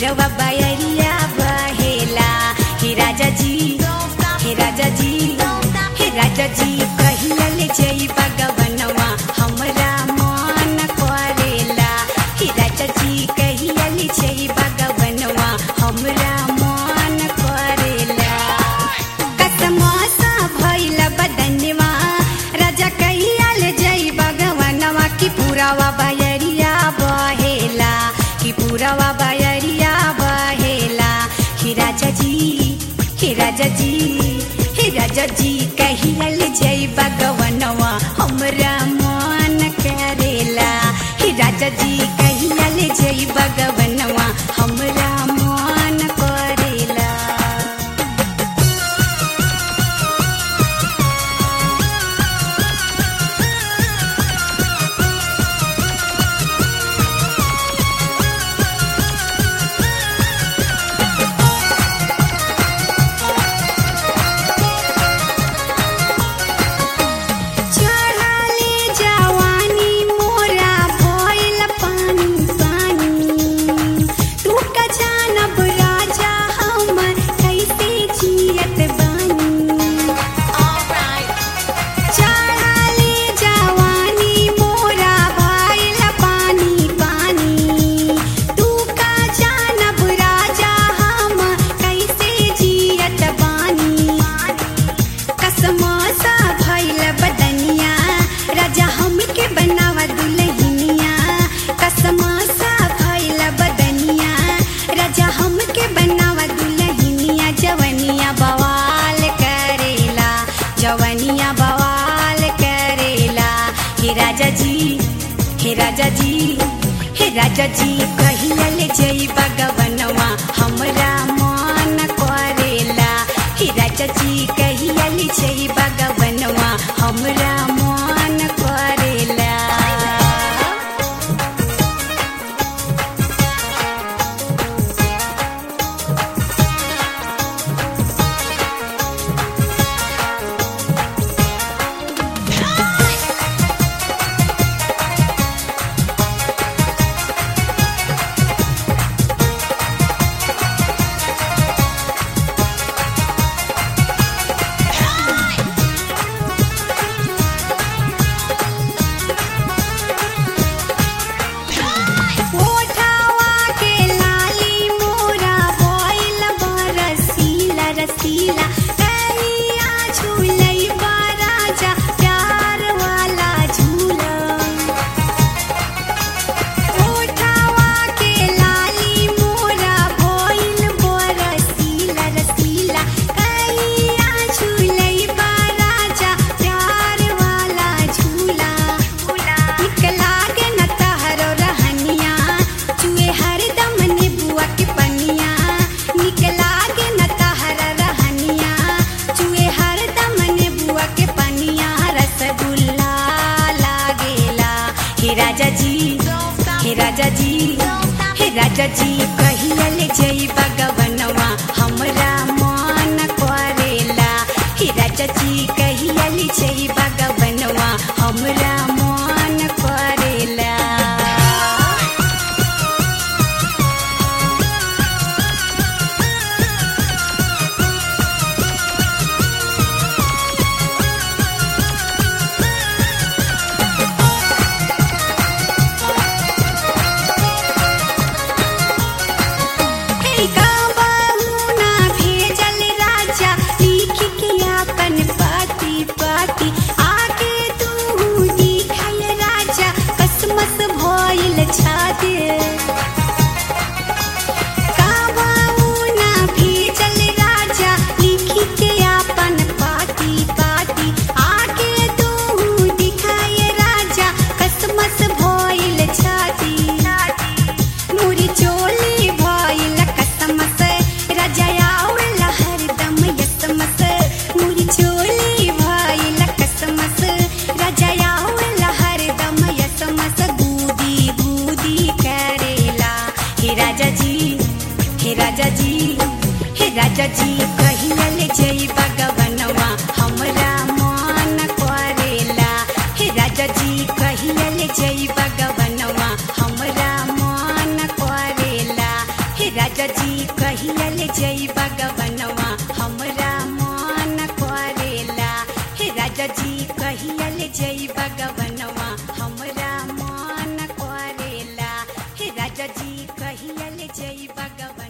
पुरवा बयरिया बहेला हे राजा जी हे राजा जी हे राजा जी कहिया ले जई बगवनवा हमरा मन करेला हे राजा जी कहिया ले जई बगवनवा हमरा मन करेला कसमसा भइल बदनवा राजा कहिया ले जई बगवनवा की पुरावा बयरिया बहेला की पुरावा बयरिया बहेला हे राजा जी हे राजा जी हे राजा जी कहिया ले जई बगवनवा हमरा मन करेला हे राजा जी कहिया ले जई बगवनवा हमरा मन करेला चढ़ाले जवानी मोरा भइल पानी पानी तू का जानब राजा हमर कैसे जियत बानी चढ़ाले जवानी मोरा भइल पानी पानी तू का जानब राजा हम कैसे जियत बानी कसमसा भइल बदनिया राजा हमके बनावा दुल्हनिया कसमसा भइल बदनिया राजा हमके बनावा दुल्हनिया जवनिया बवाल करेला जवनिया बवाल करेला हे राजा जी हे राजा जी हे राजा जी कहिया ले जई बगवनवा हमरा मन करेला हे राजा जी कहिया ले जई बगवनवा हमरा मन करेला ओठावा के लाली मोरा भइल बरसीला रसीला कहिया झूलई बा राजा प्यार वाला झूला ओठावा के लाली मोरा भइल बरसीला रसीला कहिया झूलई बा राजा प्यार वाला झूला निक लागे न तहरो रहनिया चुए हरदम नेबुआ के पनिया निक लागे न तहर रहनिया चुए हरदम नेबुआ के पनिया रसगुल्ला लागेला हे राजा जी हे राजा जी हे राजा जी कहिया ले जई बगवनवा हमरा मन करेला हे राजा जी कहिया ले जई बगवनवा हमरा मन करेला हे गावहुना भेजल राजा लिख के अपन पाती पाती आगे तू दिखाय राजा कसमस भइल छाते गावहुना भेजल राजा लिख के अपन पाती पाती आगे तू दिखाय राजा कसमस भइल छाती मुरी चोली भइल कसमस राजा आउल हरदम यसमस मुरी चोली भइल कसमस राजा आउल हरदम यसमस बूदी बूदी करेला हे राजा जी हे राजा जी हे राजा जी कहिया ले जई बगवनवा हमरा मन करेला हे राजा जी कहिया ले जई बगवनवा हमरा मन करेला हे राजा कहिया ले जई बगवन